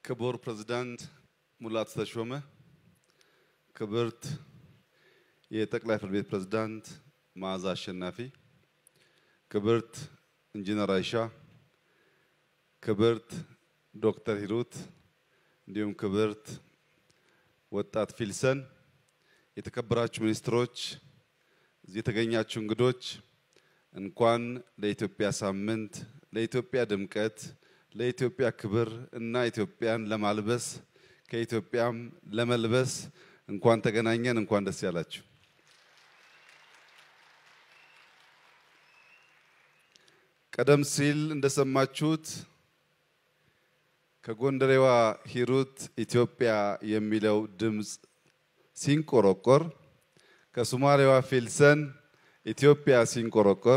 ክቡር ፕሬዝዳንት ሙላቱ ተሾመ፣ ክብርት የጠቅላይ ፍርድ ቤት ፕሬዝዳንት መዓዛ አሸናፊ፣ ክብርት ኢንጂነር አይሻ፣ ክብርት ዶክተር ሂሩት እንዲሁም ክብርት ወጣት ፊልሰን፣ የተከበራችሁ ሚኒስትሮች፣ እዚህ የተገኛችሁ እንግዶች እንኳን ለኢትዮጵያ ሳምንት ለኢትዮጵያ ድምቀት ለኢትዮጵያ ክብር እና ኢትዮጵያን ለማልበስ ከኢትዮጵያም ለመልበስ እንኳን ተገናኘን። እንኳን ደስ ያላችሁ። ቀደም ሲል እንደሰማችሁት ከጎንደሬዋ ሂሩት ኢትዮጵያ የሚለው ድምፅ ሲንቆረቆር ከሶማሌዋ ፊልሰን ኢትዮጵያ ሲንቆረቆር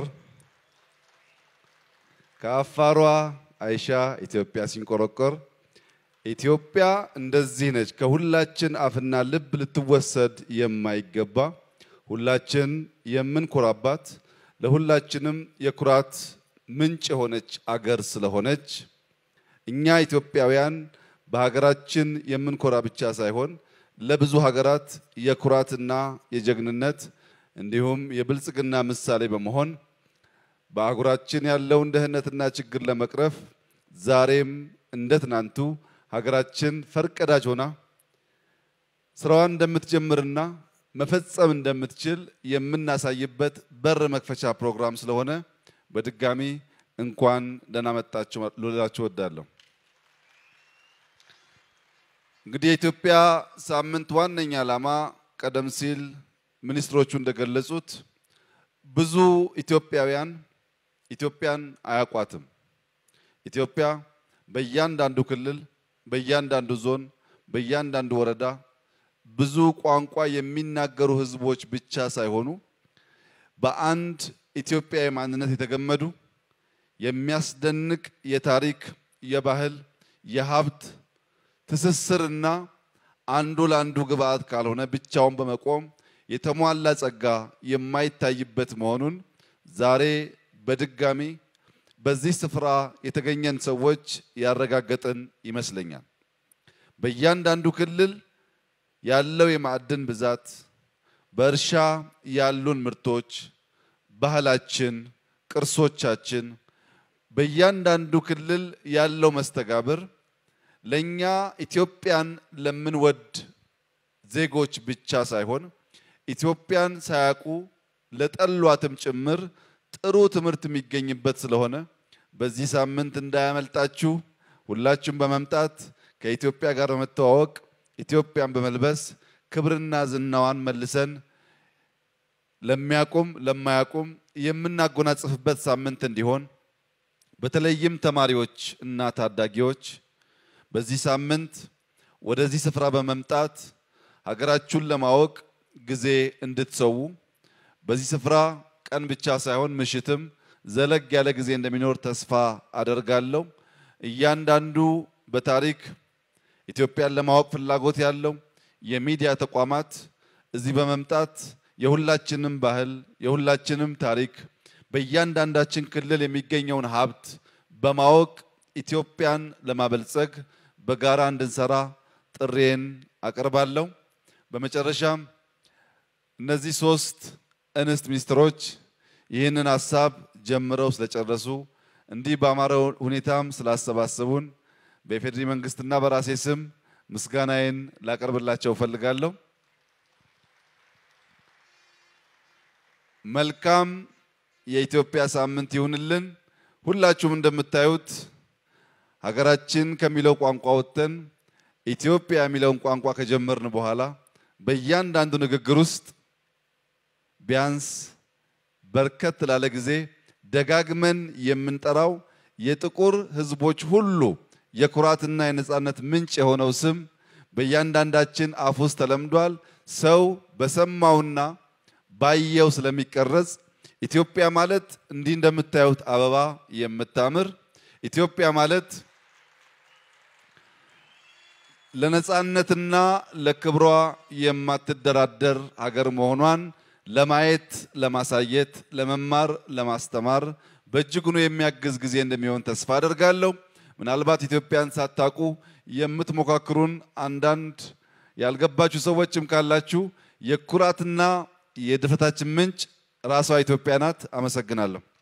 ከአፋሯ አይሻ ኢትዮጵያ ሲንቆረቆር ኢትዮጵያ እንደዚህ ነች። ከሁላችን አፍና ልብ ልትወሰድ የማይገባ ሁላችን የምንኮራባት ለሁላችንም የኩራት ምንጭ የሆነች አገር ስለሆነች እኛ ኢትዮጵያውያን በሀገራችን የምንኮራ ብቻ ሳይሆን ለብዙ ሀገራት የኩራትና የጀግንነት እንዲሁም የብልጽግና ምሳሌ በመሆን በአህጉራችን ያለውን ድህነትና ችግር ለመቅረፍ ዛሬም እንደ ትናንቱ ሀገራችን ፈርቀዳጅ ሆና ስራዋን እንደምትጀምርና መፈጸም እንደምትችል የምናሳይበት በር መክፈቻ ፕሮግራም ስለሆነ በድጋሚ እንኳን ደህና መጣችሁ ልላችሁ እወዳለሁ። እንግዲህ የኢትዮጵያ ሳምንት ዋነኛ ዓላማ ቀደም ሲል ሚኒስትሮቹ እንደገለጹት ብዙ ኢትዮጵያውያን ኢትዮጵያን አያውቋትም። ኢትዮጵያ በእያንዳንዱ ክልል፣ በእያንዳንዱ ዞን፣ በእያንዳንዱ ወረዳ ብዙ ቋንቋ የሚናገሩ ሕዝቦች ብቻ ሳይሆኑ በአንድ ኢትዮጵያዊ ማንነት የተገመዱ የሚያስደንቅ የታሪክ፣ የባህል፣ የሀብት ትስስርና አንዱ ለአንዱ ግብአት ካልሆነ ብቻውን በመቆም የተሟላ ጸጋ የማይታይበት መሆኑን ዛሬ በድጋሚ በዚህ ስፍራ የተገኘን ሰዎች ያረጋገጥን ይመስለኛል። በእያንዳንዱ ክልል ያለው የማዕድን ብዛት፣ በእርሻ ያሉን ምርቶች፣ ባህላችን፣ ቅርሶቻችን፣ በእያንዳንዱ ክልል ያለው መስተጋብር ለኛ ኢትዮጵያን ለምንወድ ዜጎች ብቻ ሳይሆን ኢትዮጵያን ሳያውቁ ለጠሏትም ጭምር ጥሩ ትምህርት የሚገኝበት ስለሆነ በዚህ ሳምንት እንዳያመልጣችሁ ሁላችሁም በመምጣት ከኢትዮጵያ ጋር በመተዋወቅ ኢትዮጵያን በመልበስ ክብርና ዝናዋን መልሰን ለሚያቁም ለማያቁም የምናጎናጽፍበት ሳምንት እንዲሆን በተለይም ተማሪዎች እና ታዳጊዎች በዚህ ሳምንት ወደዚህ ስፍራ በመምጣት ሀገራችሁን ለማወቅ ጊዜ እንድትሰዉ በዚህ ስፍራ ቀን ብቻ ሳይሆን ምሽትም ዘለግ ያለ ጊዜ እንደሚኖር ተስፋ አደርጋለሁ። እያንዳንዱ በታሪክ ኢትዮጵያን ለማወቅ ፍላጎት ያለው የሚዲያ ተቋማት እዚህ በመምጣት የሁላችንም ባህል የሁላችንም ታሪክ በእያንዳንዳችን ክልል የሚገኘውን ሀብት በማወቅ ኢትዮጵያን ለማበልጸግ በጋራ እንድንሰራ ጥሬን አቀርባለሁ። በመጨረሻም እነዚህ ሶስት እንስት ሚኒስትሮች ይህንን ሀሳብ ጀምረው ስለጨረሱ እንዲህ በአማረ ሁኔታም ስላሰባሰቡን በኢፌዴሪ መንግስትና በራሴ ስም ምስጋናዬን ላቀርብላቸው እፈልጋለሁ። መልካም የኢትዮጵያ ሳምንት ይሁንልን። ሁላችሁም እንደምታዩት ሀገራችን ከሚለው ቋንቋ ወጥተን ኢትዮጵያ የሚለውን ቋንቋ ከጀመርን በኋላ በእያንዳንዱ ንግግር ውስጥ ቢያንስ በርከት ላለ ጊዜ ደጋግመን የምንጠራው የጥቁር ሕዝቦች ሁሉ የኩራትና የነጻነት ምንጭ የሆነው ስም በእያንዳንዳችን አፍ ውስጥ ተለምዷል። ሰው በሰማውና ባየው ስለሚቀረጽ ኢትዮጵያ ማለት እንዲህ እንደምታዩት አበባ የምታምር ኢትዮጵያ ማለት ለነጻነትና ለክብሯ የማትደራደር ሀገር መሆኗን ለማየት፣ ለማሳየት፣ ለመማር፣ ለማስተማር በእጅጉኑ የሚያግዝ ጊዜ እንደሚሆን ተስፋ አደርጋለሁ። ምናልባት ኢትዮጵያን ሳታውቁ የምትሞካክሩን አንዳንድ ያልገባችሁ ሰዎችም ካላችሁ የኩራትና የድፍረታችን ምንጭ ራሷ ኢትዮጵያ ናት። አመሰግናለሁ።